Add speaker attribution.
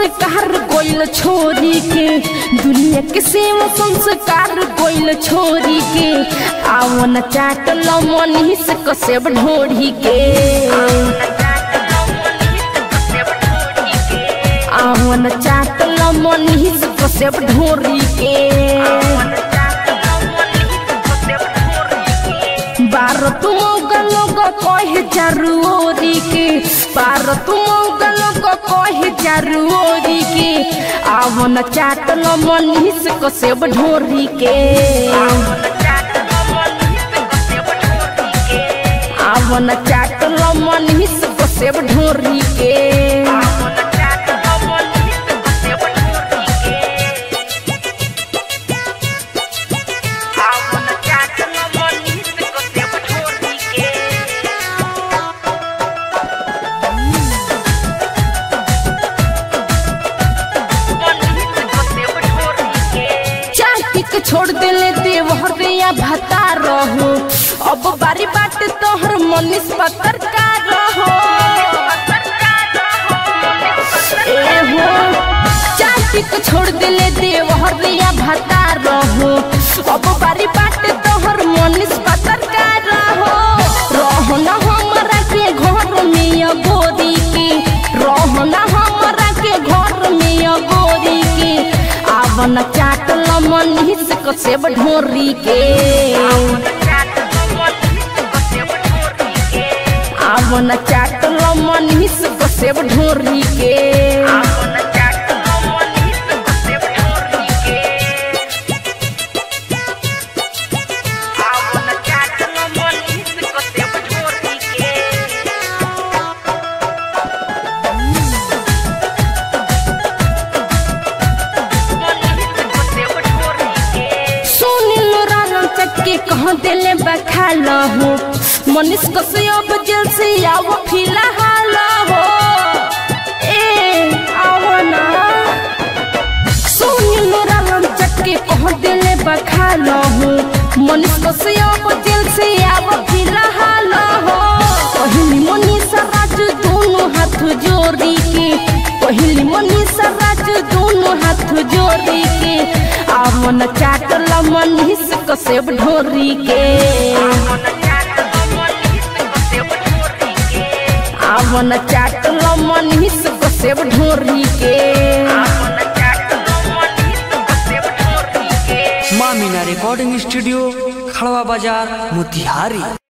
Speaker 1: संस्कार गोइल छोरी के दुनिया के सेवा संस्कार गोइल छोरी के आवन चाटल मनीष कसेब ढोरी के आवन चाटल मनीष कसेब ढोरी के बार तुम लोग कहे जरूरी के बार तुम लोग कहे जरूरी के आवन चाटल मनीष कसेब ढोरी के आवन चाटल मनीष कसेब ढोरी के चाटी के छोड़ देले देवहर या भता रहो अब बारी बाट तोहर मनीष पत्थर का रहो ए हो चाटी के छोड़ देले देवहर या भता रहो अब बारी बाट तोहर मनीष पत्थर का रहो रहो न हमरा के घर में अगोरी के रहो न हमरा के घर में अगोरी के आवन चाटल मनीष कसेब ढोरी के आवन चाटल मनीष कसेब ढोरी के सुनिल रानम चक्के कह दिले बखाल हो मनीष कश्यप जेल से आओ फिलहाल हो ए आओ ना सुनिल रानम चक्के कह दिले बखाल हो मनीष कश्यप जेल से आओ फिलहाल हो पहली मनीष राज दोनों हाथ जोड़ी के पहली मनीष राज दोनों हाथ जोड़ी के आवन चाटल मनीष कसेब ढोरी के आवन चाटल मनीष कसेब ढोरी के
Speaker 2: माँ मीना रिकॉर्डिंग स्टूडियो खड़वा बाजार मोतिहारी